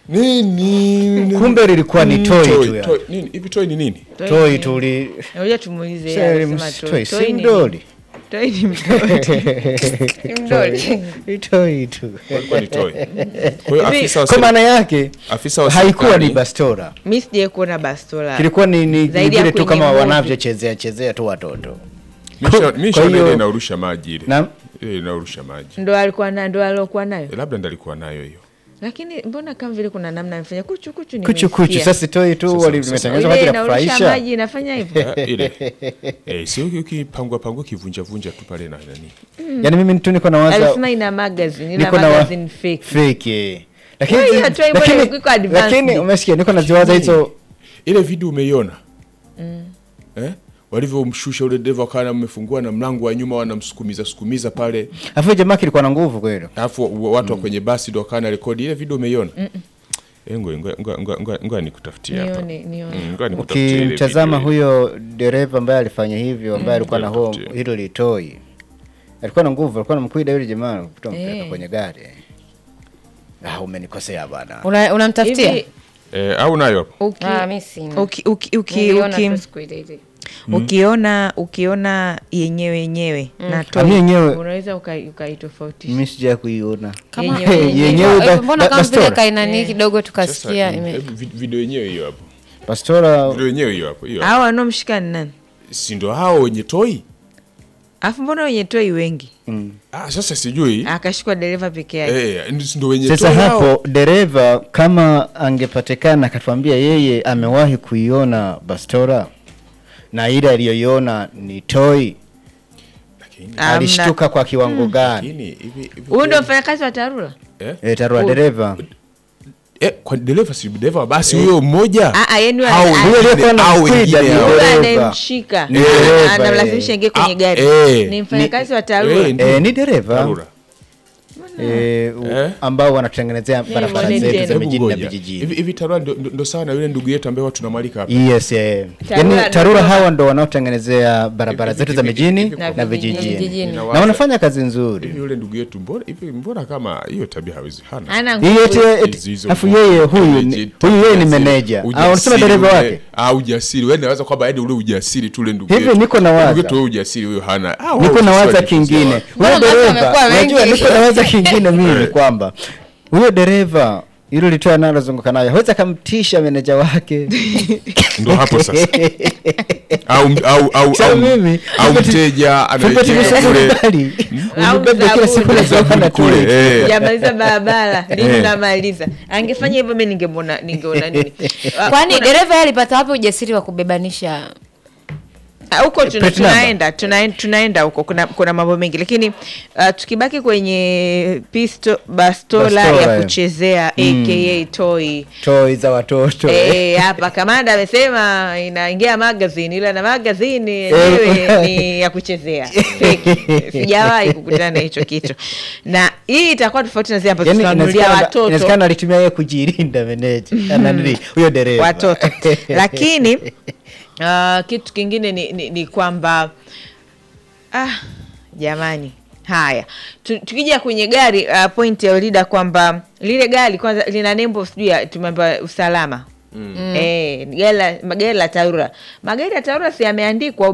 nini kumbe lilikuwa ni Mm, toi toy, tu ya. toy. Nini? hivi toi ni nini toi tuli Ngoja tumuulize yeye Sasa, anasema ms- toi. toi, Toi si ni mdoli. nini? Toi ni mdoli. Ni mdoli. Ni toi tu walikuwa ni toi kwa hiyo Hivi, afisa wa kwa seri- maana yake afisa wa haikuwa ni serikali- bastora mi sijai kuona bastola kilikuwa ni, ni, ni Zaidi ya vile tu kwenye kama movie. wanavyochezea chezea tu watoto Misha- Kwa- misha kwa hiyo- ile inaurusha maji ile na ile inaurusha maji ndo alikuwa na ndo aliokuwa nayo Eh, labda ndalikuwa nayo hiyo lakini mbona kama vile kuna namna amefanya kuchu kuchu kuchu kuchu nimesikia. sasa toi tu Sasa- wali- sasa- limetengenezwa kwa ile ajili ya inaurusha kufurahisha maji inafanya hivyo Eh, ile eh, sio ukipangwa pangwa kivunja vunja tu pale na nani yaani mimi tu niko nawaza alisema ina magazine ina niko na wa- magazine fake fake eh. lakini Kwa hiyo zi- hatua imwe lakini- iko advanced. lakini umesikia niko naziwaza hizo ile video umeiona eh? walivyomshusha ule deva kana mmefungua na mlango wa nyuma wanamsukumiza sukumiza pale afu jamaa kilikuwa na nguvu kweli alafu watu wa kwenye basi ndo wakana rekodi ile video umeiona Eh, ngoja- ngoja- ngoja- ngoja- ngoja- ngoja nikutafutie hapa nione nione Mm, ngoja nikutafutie ile ukimtazama video ile. huyo dereva ambaye alifanya hivyo ambaye alikuwa na huo Nitafutie. hilo litoi alikuwa na nguvu alikuwa namkwida yule jamaa kutoa mpeleka Eh. kwenye gari ah, umenikosea bana Una- unamtafutia hivi Eh, au nayo hapo uki- Ah, mi sina. uki- uki- uki- Niliona uki- tu siku ile ile. ukiona ukiona yenyewe yenyewe na toi, Ami yenyewe- unaweza ukai- ukaitofautisha mi sija kuiona Kama- Yenyewe- Eh, yenyewe eh, ba- mbona ba- kama vile bastora. kainani kidogo Sasa, tukasikia mm, ime- hebu vid- video yenyewe hiyo hapo pastora video yenyewe hiyo hapo hiyo hapo. au wanaomshika ni nani si ndo hao wenye toi alafu mbona wenye toi wengi ah, sasa sijui akashikwa dereva peke yake eh, si ndo wenye sasa toi hao. hapo dereva kama angepatikana akatuambia yeye amewahi kuiona bastora na ile aliyoiona ni toi Lakini- Amna. alishtuka kwa kiwango gani lakini hivi hivi huyu ndo kweli- mfanyakazi wa tarura eh? e, tarua Huyu. dereva Eh, kwa dereva si dereva wa basi huyo mmoja Ah, ah, yani Hao huyo wengine- aliyekuwa na hao mkwida wengine ni hao. Yule dereva. anayemshika Ni ah, dereva, anamlazimisha ingie kwenye Ah, gari eh. ni mfanyakazi wa Eh, tarura ndio. e, ni dereva Tarura. e, u- Eh? ambao wanatengenezea barabara mwone zetu tena. za Hebu mijini na ngoja. Hivi vijijini hivi Tarura ndo, ndo, ndo sawa na yule ndugu yetu ambaye watu tunamwalika hapa. yes eh. Tarura yani tarura Dodoma. hawa ndo wanaotengenezea barabara Hivi- zetu za hivi- mijini hivi- na hivi- vijijini vijijini. Ninawaza- na wanafanya kazi Hivi nzuri yule ndugu yetu mbona hivi mbona kama hiyo tabia hawezi hana. ana hii eti nguvu Hizi- eti- hizo afu nguvu, yeye huyu ujasiri, ni- huyu yeye ni ujasiri, meneja au ujasiri unasema dereva ule- wake ah ujasiri wewe unaweza kwamba yaani ule ujasiri tu ule ndugu Hivi yetu. niko nawaza. Ndugu yetu huyo ujasiri huyo hana. Ah, wao niko sisi nawaza wajifunze kingine wapi? huyo Mbona basi dereva wamekuwa wengi? unajua niko nawaza kingine mimi kwamba huyo dereva hilo litoa analozunguka nayo hawezi akamtisha meneja wake Ndo hapo sasa. au au au Sasa au, mimi, au Tupeti- mteja Tupeti anarejea msafiri kule. mbali. Au Unibebe kila siku zabuni. nazoka na Kule, kule eh. jamaliza barabara lini Eh. namaliza angefanya hivyo mi ningemwona ningeona nini Ah, kwani kuna- dereva yeye alipata wapi ujasiri wa kubebanisha Ah, huko tuna, Plate number. tunaenda tunaenda tunaenda huko kuna, kuna mambo mengi lakini uh, tukibaki kwenye pisto bastola, Bastola, ya eh. kuchezea aka toy toi za watoto Eh, hapa kamanda amesema inaingia magazine ila na magazine yenyewe ni ya kuchezea Fake. sijawahi kukutana na hicho kitu na hii itakuwa tofauti na zile ambazo Yaani tunanunulia inawezekana- watoto inawezekana alitumia yeye kujilinda meneja ananili huyo dereva watoto lakini uh, kitu kingine ni, ni, ni kwamba ah, jamani haya Tu- tukija kwenye gari uh, point ya Ulida kwamba lile gari kwanza lina nembo sijui ya- tumeambiwa usalama mm. Eh, gari la- magari la Tarura magari ya Tarura si yameandikwa